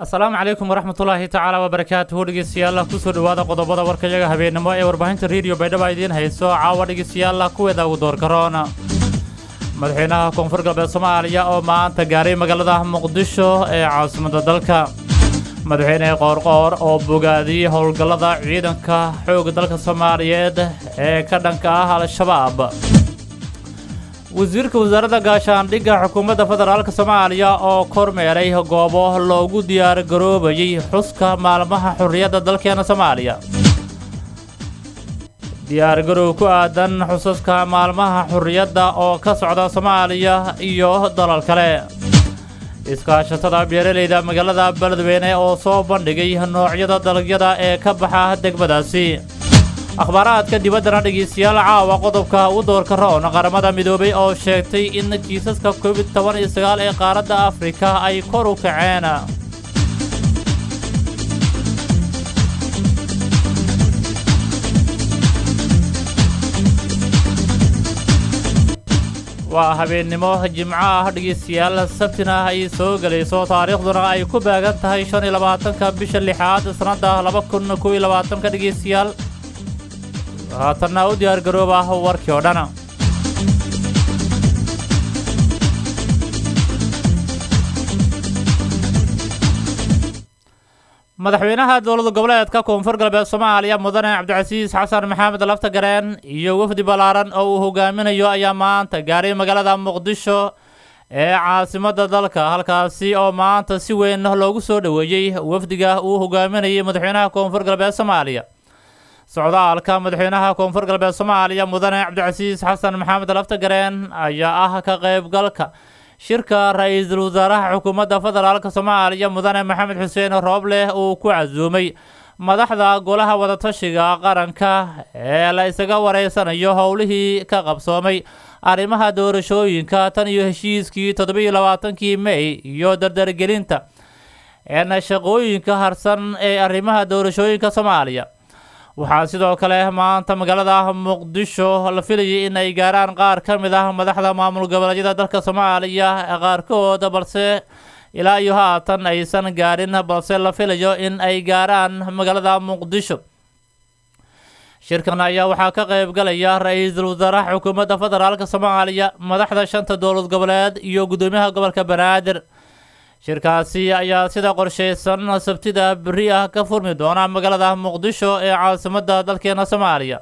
asalaamu calaykum waraxmatullaahi tacaala wabarakaatuhu dhegeystayaal kusoo dhowaada qodobada warkayaga habeenimo ee warbaahinta rediyo baydhaba idiin hayso caawa dhegeystayaal kuweeda ugu doorkaroon madaxweynaha koonfur galbeed soomaaliya oo maanta gaaray magaalada muqdisho ee caasimadda dalka madaxweyne qoorqoor oo bogaadiyey howlgallada ciidanka xoogga dalka soomaaliyeed ee ka dhanka ah al-shabaab wasiirka wasaaradda gaashaandhigga xukuumadda federaalk soomaaliya oo kormeeray goobo loogu diyaar garoobayey xuska maalmaha xorriyadda dalkeena soomaaliya diyaargarow ku aadan xusaska maalmaha xorriyadda oo ka socda soomaaliya iyo dalal kale iskaashatada beeralayda magaalada beledweyne oo soo bandhigay noocyada dalagyada ee ka baxa degmadaasi akhbaaraadka dibaddana dhegeystayaal caawa qodobka u doorka roon qaramada midoobay oo sheegtay in kiisaska covid toban iyo sagaal ee qaaradda afrika ay kor u kaceen waa habeennimo jimco ah dhegeystayaal sabtina ay soo gelayso taariikhduna ay ku baagan tahay shan iyo labaatanka bisha lixaad sannadda laba kun kow iyo labaatanka dhegeystayaal haatanna u diyaar garooba warkii oo dhan madaxweynaha dowlada goboleedka koonfur galbeed soomaaliya mudane cabdicasiis xasan maxamed laftagareen iyo wafdi ballaaran oo uu hogaaminayo ayaa maanta gaaray magaalada muqdisho ee caasimadda dalka halkaasi oo maanta si weyn loogu soo dhoweeyey wafdiga uu hogaaminayay madaxweynaha koonfur galbeed soomaaliya socdaalka madaxweynaha koonfur galbeed soomaaliya mudane cabdicasiis xasan maxamed laftagareen ayaa ah ka qaybgalka shirka ra-iisul wasaaraha xukuumadda federaalk soomaaliya mudane maxamed xuseen roobleh uu ku casuumay madaxda golaha wadatashiga qaranka ee la isaga wareysanayo howlihii ka qabsoomay arrimaha doorashooyinka tan iyo heshiiskii toddobiiyo labaatankii mey iyo dardargelinta eena shaqooyinka harsan ee arrimaha doorashooyinka soomaaliya waxaa sidoo kale maanta magaalada muqdisho la filayay in ay gaaraan qaar ka mid ah madaxda maamul goboleedyada dalka soomaaliya qaarkood balse ilaa iyo haatan aysan gaarin balse la filayo in ay gaaraan magaalada muqdisho shirkan ayaa waxaa ka qaybgalaya ra-iisul wasaaraha xukuumadda federaalk soomaaliya madaxda shanta dowlad goboleed iyo guddoomiyaha gobolka banaadir shirkaasi ayaa sida qorshaysan sabtida beri ah ka furmi doona magaalada muqdisho ee caasimadda dalkeena soomaaliya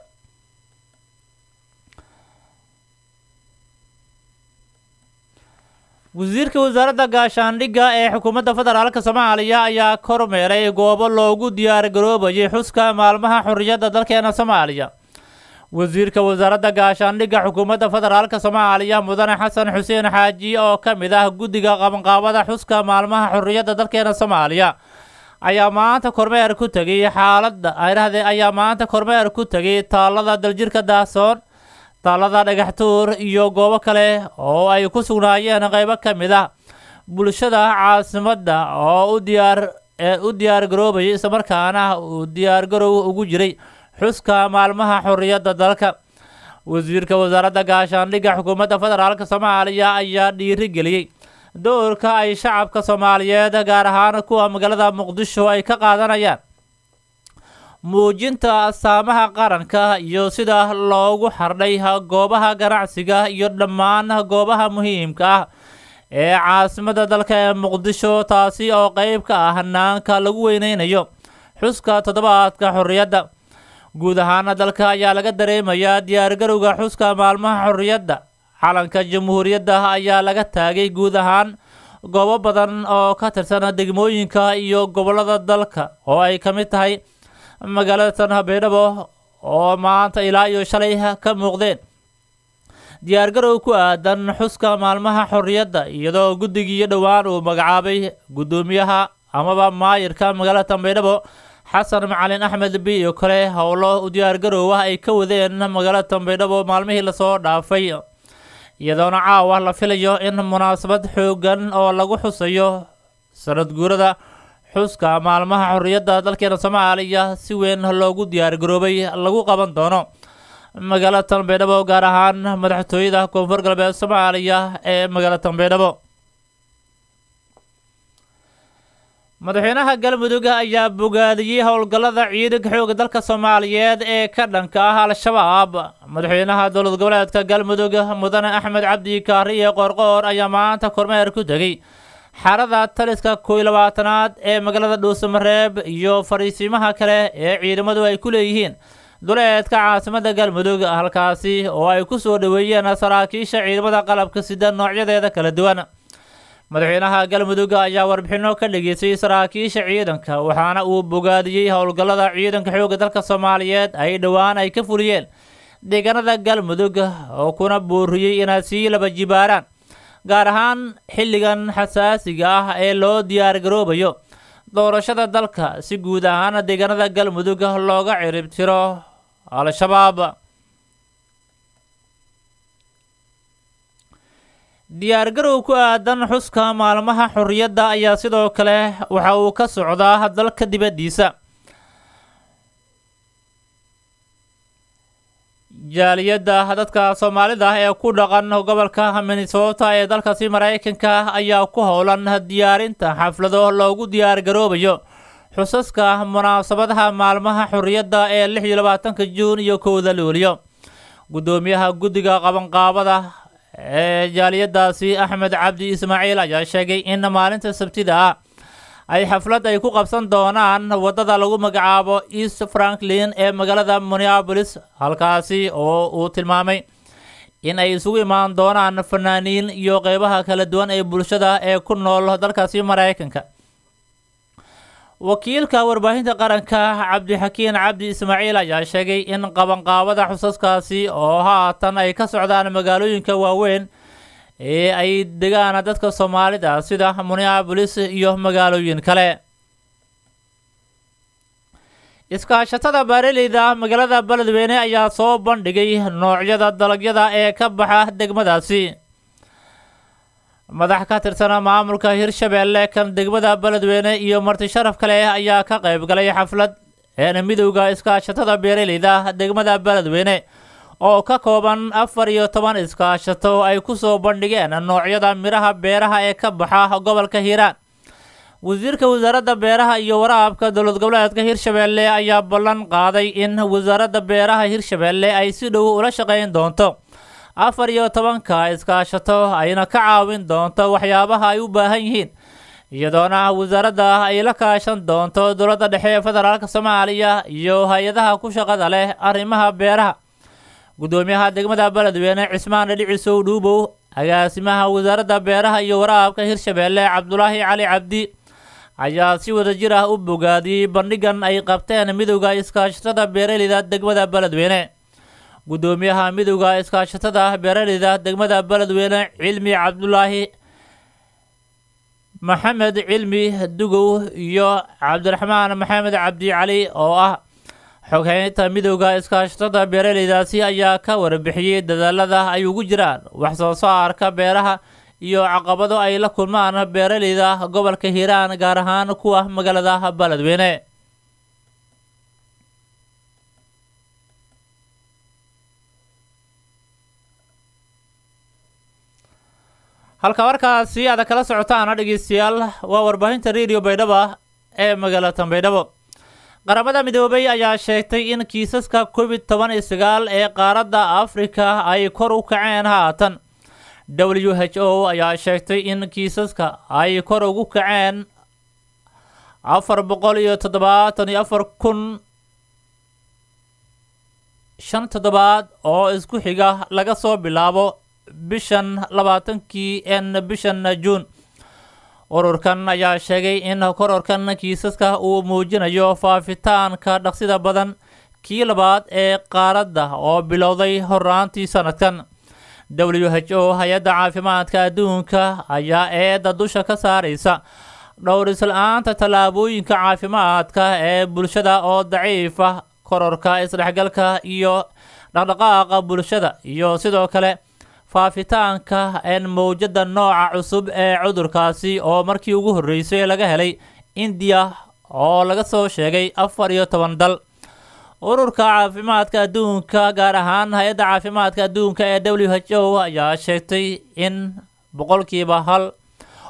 wasiirka wasaaradda gaashaandhigga ee xukuumadda federaalk soomaaliya ayaa kormeeray goobo loogu diyaar garoobayay xuska maalmaha xorriyadda dalkeena soomaaliya wasiirka wasaaradda gaashaandhigga xukuumadda federaalk soomaaliya mudane xasan xuseen xaaji oo ka mid ah guddiga qabanqaabada xuska maalmaha xorriyadda dalkeena soomaaliya ayaa maanta kormeer ku tegay xaaladda ayrahde ayaa maanta kormeer ku tegay taallada daljirka daahsoon taallada dhagaxtuur iyo goobo kale oo ay ku sugnaayeen qaybo ka mid ah bulshada caasimadda oo u diyaar u diyaar garoobayay islamarkaana uu diyaargarow ugu jiray xuska maalmaha xorriyadda dalka wasiirka wasaaradda gaashaandhigga xukuumadda federaalk soomaaliya ayaa dhiirigeliyey doorka ay shacabka soomaaliyeed gaar ahaan kuwa magaalada muqdisho ay ka qaadanayaan muujinta astaamaha qaranka iyo sida loogu xardhay goobaha ganacsiga iyo dhammaan goobaha muhiimka ah ee caasimadda dalka ee muqdisho taasi oo qeyb ka ah hanaanka lagu weyneynayo xuska toddobaadka xorriyadda guud ahaana dalka ayaa laga dareemayaa diyaargarowga xuska maalmaha xorriyadda calanka jamhuuriyadda ayaa laga taagay guud ahaan goobo badan oo ka tirsan degmooyinka iyo gobollada dalka oo ay ka mid tahay magaalada tanhabeydhabo oo maanta ilaa iyo shalay ka muuqdeen diyaargarow ku aadan xuska maalmaha xorriyadda iyadoo guddigii dhowaan uu magacaabay guddoomiyaha amaba maayirka magaalada tanbeydhabo xasan macalin axmed bi iyo kale howlo u diyaargarow ah ay ka wadeen magaalada tanbeydhabo maalmihii lasoo dhaafay iyadoona caawa la filayo in munaasabad xoogan oo lagu xusayo sanad guurada xuska maalmaha xorriyadda dalkeena soomaaliya si weyn loogu diyaargaroobay lagu qaban doono magaalada tanbeydhabo gaar ahaan madaxtooyada koonfur galbeed soomaaliya ee magaalada tanbeydhabo madaxweynaha galmudug ayaa bogaadiyey howlgallada ciidanka xoogga dalka soomaaliyeed ee ka dhanka ah al-shabaab madaxweynaha dowlad goboleedka galmudug mudane axmed cabdi kaariye qoorqoor ayaa maanta kormeer ku tegey xarada taliska kooiy labaatanaad ee magaalada dhuusamareeb iyo fariisiimaha kale ee ciidamadu ay ku leeyihiin duleedka caasimada galmudug halkaasi oo ay ku soo dhoweeyeen saraakiisha ciidamada qalabka sida noocyadeeda kala duwan madaxweynaha galmudug ayaa warbixinno ka dhageystay saraakiisha ciidanka waxaana uu bogaadiyey howlgallada ciidanka xoogga dalka soomaaliyeed ay dhowaan ay ka fuliyeen deegaanada galmudug oo kuna booriyey inay sii laba jibaaraan gaar ahaan xilligan xasaasiga ah ee loo diyaargaroobayo doorashada dalka si guud ahaan deegaanada galmudug looga cirib tiro al-shabaab diyaargarow ku aadan xuska maalmaha xorriyadda ayaa sidoo kale waxa uu ka socdaa dalka dibaddiisa jaaliyadda dadka soomaalida ah ee ku dhaqan gobolka minnesota ee dalkaasi maraykanka ayaa ku howlan diyaarinta xaflado loogu diyaargaroobayo xusaska munaasabadaha maalmaha xorriyadda ee lix iyo labaatanka juun iyo kowda luuliyo guddoomiyaha guddiga qabanqaabada ee jaaliyadaasi axmed cabdi ismaaciil ayaa sheegay in maalinta sabtida ah ay xaflad ay ku qabsan doonaan waddada lagu magacaabo east franklin ee magaalada minneabolis halkaasi oo uu tilmaamay in ay isugu imaan doonaan fanaaniin iyo qeybaha kala duwan ee bulshada ee ku nool dalkaasi maraykanka wakiilka warbaahinta qaranka cabdixakiin cabdi ismaaciil ayaa sheegay in qabanqaabada xusaskaasi oo haatan ay ka socdaan magaalooyinka waaweyn ee ay degaan dadka soomaalida sida minneabolis iyo magaalooyin kale iskaashatada baareleyda magaalada beledweyne ayaa soo bandhigay noocyada dalagyada ee ka baxa degmadaasi madax ka tirsana maamulka hirshabeelle kan degmada beledweyne iyo marti sharaf kale ayaa ka qayb galay xaflad een midowda iskaashatada beeraleyda degmada beledweyne oo ka kooban afar iyo toban iskaashato ay ku soo bandhigeen noocyada midhaha beeraha ee ka baxa gobolka hiiraan wasiirka wasaaradda beeraha iyo waraabka dowlad goboleedka hirshabeelle ayaa ballan qaaday in wasaaradda beeraha hirshabeelle ay si dhow ula shaqayn doonto afar iyo tobanka iskaashato ayna ka caawin doonto waxyaabaha ay u baahan yihiin iyadoona wasaaradda ay la kaashan doonto dowladda dhexe ee federaalk soomaaliya iyo hay-adaha ku shaqada leh arrimaha beeraha guddoomiyaha degmada beledweyne cismaan dhicisow dhuubow agaasimaha wasaaradda beeraha iyo waraabka hirshabeelle cabdulaahi cali cabdi ayaa si wada jir ah u bogaadiyey bandhigan ay qabteen midowda iskaashatada beeraleyda degmada beledweyne guddoomiyaha midowda iskaashatada beeraleyda degmada beledweyne cilmi cabdulaahi maxamed cilmi dugow iyo cabdiraxmaan maxamed cabdi cali oo ah xoghaynta midowda iskaashatada beeraleydaasi ayaa ka warbixiyey dadaalada ay ugu jiraan wax soo saarka beeraha iyo caqabado ay la kulmaan beeraleyda gobolka hiiraan gaar ahaan kuwa magaalada beledweyne halka markaasi aada kala socotaana dhegeystayaal waa warbaahinta radio baydhabo ee magaalada baydhabo qaramada midoobay ayaa sheegtay in kiisaska covid toban iyo sagaal ee qaaradda afrika ay kor u kaceen haatan w h o ayaa sheegtay in kiisaska ay kor ugu kaceen afar boqol iyo toddobaatan iyo afar kun shan toddobaad oo isku xiga laga soo bilaabo bishan labaatankii n bishan juun ururkan ayaa sheegay in kororkan kiisaska uu muujinayo faafitaanka dhaqsida badan kii labaad ee qaaradda oo bilowday horaantii sanadkan w h o hay-adda caafimaadka adduunka ayaa eedda dusha ka saaraysa dhowrisla-aanta tallaabooyinka caafimaadka ee bulshada oo daciifa kororka isdhexgalka iyo dhaqdhaqaaqa bulshada iyo sidoo kale faafitaanka en mowjada nooca cusub ee cudurkaasi oo markii ugu horreysay laga helay indiya oo laga soo sheegay afar iyo toban dal ururka caafimaadka adduunka gaar ahaan hay-adda caafimaadka adduunka ee w h o ayaa sheegtay in boqolkiiba hal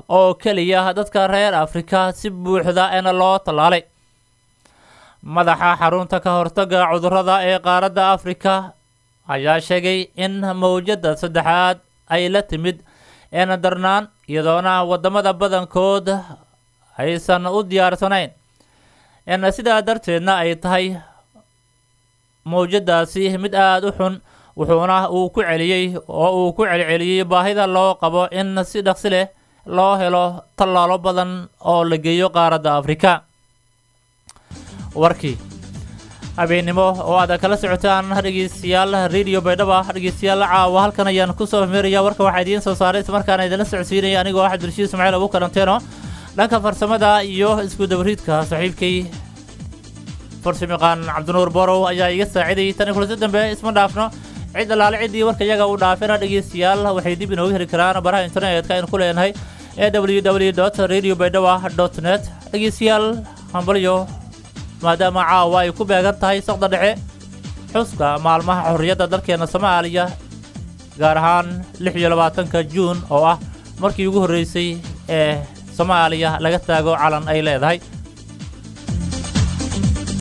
oo keliya dadka reer afrika si buuxda eena loo tallaalay madaxa xarunta ka hortaga cudurrada ee qaaradda afrika ayaa sheegay in mawjadda saddexaad ay la timid eena darnaan iyadoona waddamada badankood aysan u diyaarsanayn en sidaa darteedna ay tahay mawjadaasi mid aada u xun wuxuuna uu ku celiyey oo uu ku celceliyey baahida loo qabo in si dhaqsi leh loo helo tallaalo badan oo la geeyo qaaradda afrika warkii habeennimo oo aad kala socotaan dhegeystayaal radio baydhaba dhegeystayaal caawa halkan ayaan kusoo meeraya warka waxaa idiin soo saaray islamarkaana idinla socodsiinaya anigoo axmed rashiid ismaaciil abu karanteeno dhanka farsamada iyo isku dabariidka saaxiibkay farsamayaqaan cabdinuur borow ayaa iga saacidayay tani kulasi dambe isma dhaafno cid alaale ciddii warka iyaga uu dhaafina dhegeystayaal waxay dib inooga heli karaan baraha internetka aynu ku leenahay ee w w dot radio baydhaba dot net dhegeystayaal hambalyo maadaama caawa ay ku beegan tahay saqda dhexe xuska maalmaha xorriyadda dalkeena soomaaliya gaar ahaan lix iyo labaatanka juun oo ah markii ugu horreysay ee soomaaliya laga taago calan ay leedahay